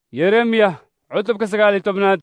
yeremiya cutubka sagaal iyo tobnaad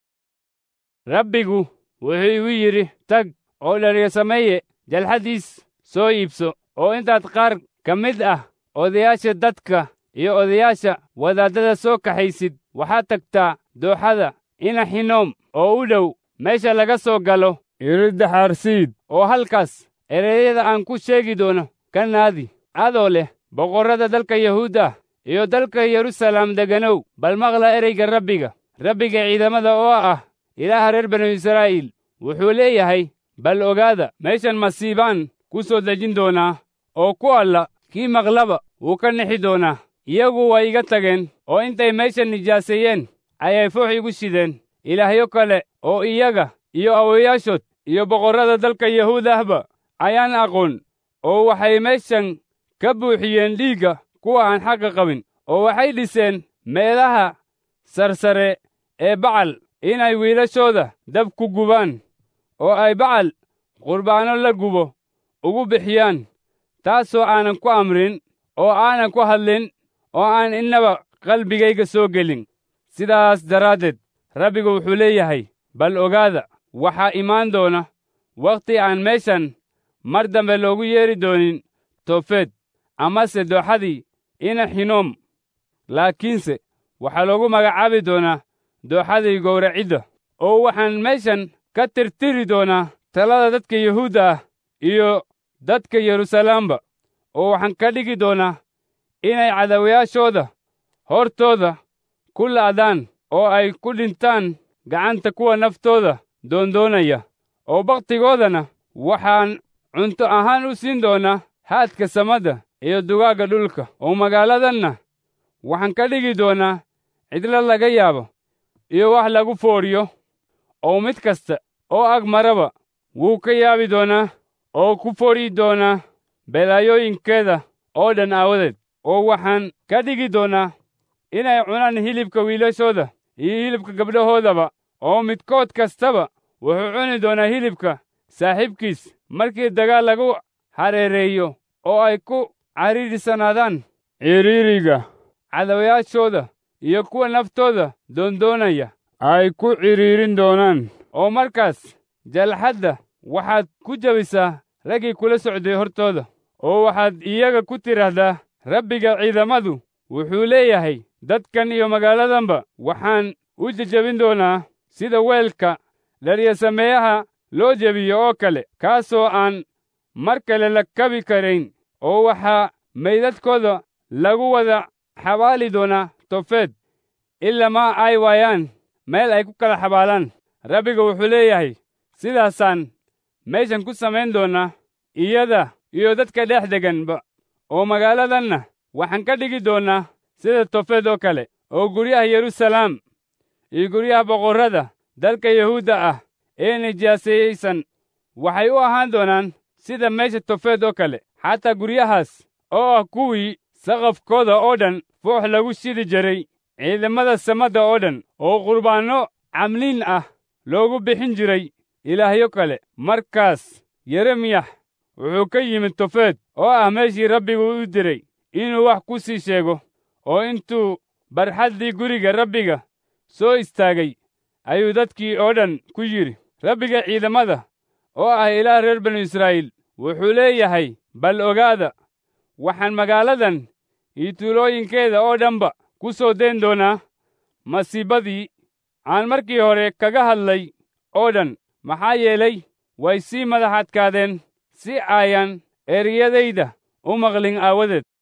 rabbigu wuxuu igu yidhi tag oo dhariya sameeye jalxaddiis soo iibso oo intaad qaar ka mid ah odayaasha dadka iyo odayaasha wadaaddada soo kaxaysid waxaad tagtaa dooxada ina xinoom oo u dhow meesha laga soo galo iridda xaarsiid oo halkaas ereyada aan ku sheegi doono ka naadi adoo leh boqorrada dalka yahuudda iyo dalka yeruusalaam deganow bal maqla ereyga rabbiga rabbiga ciidamada oo ah ilaaha reer banu israa'iil wuxuu leeyahay bal ogaada meeshan masiibaan ku soo dejin doonaa oo ku alla kii maqlaba wuu ka nixi doonaa iyagu way iga tageen oo intay meeshan nijaaseeyeen ayay foox igu shideen ilaahyo kale oo iyaga iyo awowayaashood iyo boqorrada dalka yahuudahba ayaan aqoon oo waxay meeshan ka buuxiyeen dhiigga kuwa aan xaqa qabin oo waxay dhiseen meelaha sarsare ee bacal inay wiilashooda dab ku gubaan oo ay bacal qurbaanno la gubo ugu bixiyaan taasoo aanan ku amrin oo aanan ku hadlin oo aan innaba qalbigayga soo gelin sidaas daraaddeed rabbigu wuxuu leeyahay bal ogaada waxaa imaan doona wakhti aan meeshan mar dambe loogu yeedhi doonin toofeed amase dooxadii ina xinoom laakiinse waxaa loogu magacaabi doonaa dooxadii gowracidda oo waxaan meeshan ka tirtiri doonaa talada dadka yuhuudda ah iyo dadka yeruusalaamba oo waxaan ka dhigi doonaa inay cadawayaashooda hortooda ku la'daan oo ay ku dhintaan gacanta kuwa naftooda doondoonaya oo bakhtigoodana waxaan cunto ahaan u siin doonaa haadka samadda iyo dugaagga dhulka oo magaaladanna waxaan ka dhigi doonaa cidlo laga yaabo iyo wax lagu foodhiyo oo mid kasta oo ag maraba wuu ka yaabi doonaa oo ku foodhi doonaa belaayooyinkeeda oo dhan aawadeed oo waxaan ka dhigi doonaa inay cunaan hilibka wiilashooda iyo hilibka gabdhahoodaba oo midkood kastaba wuxuu cuni doonaa hilibka saaxiibkiis markii dagaal lagu hareereeyo oo ay ku cariirisanaadaan ciriiriga cadawayaashooda iyo kuwa naftooda doondoonaya ay ku cidhiirin doonaan oo markaas jalxadda waxaad ku jebisaa raggii kula socday hortooda oo waxaad iyaga ku tidhaahdaa rabbiga ciidamadu wuxuu leeyahay dadkan iyo magaaladanba waxaan u jejebin doonaa sida weelka dharyasameeyaha loo jebiyo oo kale kaasoo aan mar kale la kabi karayn oo waxaa maydadkooda lagu wada xabaali doonaa tofeed ilamaa ay waayaan meel ay ku kala xabaalaan rabbiga wuxuu leeyahay sidaasaan meeshan ku samayn doonaa iyada iyo dadka dhex deganba oo magaaladanna waxaan ka dhigi doonaa sida tofeed oo kale oo guryaha yeruusalaam iyo guryaha boqorrada dalka yahuudda ah ee nijaasayeysan waxay u ahaan doonaan sida meesha tofeed oo kale xataa guryahaas oo ah kuwii saqafkooda oo dhan foox lagu shidi jiray ciidamada samadda oo dhan oo qurbaanno camliin ah loogu bixin jiray ilaahyo kale markaas yeremiyax wuxuu ka yimid tofeed oo ah meeshii rabbigu u diray inuu wax ku sii sheego oo intuu barxaddii guriga rabbiga soo istaagay ayuu dadkii oo dhan ku yidhi rabbiga ciidamada oo ah ilaah reer banu israa'iil wuxuu leeyahay bal ogaada waxaan magaaladan iyo tuulooyinkeeda oo dhanba ku soo dayn doonaa masiibadii aan markii hore kaga hadlay oo dhan maxaa yeelay way sii madax adkaadeen si ayan ereyadayda u maqlin aawadeed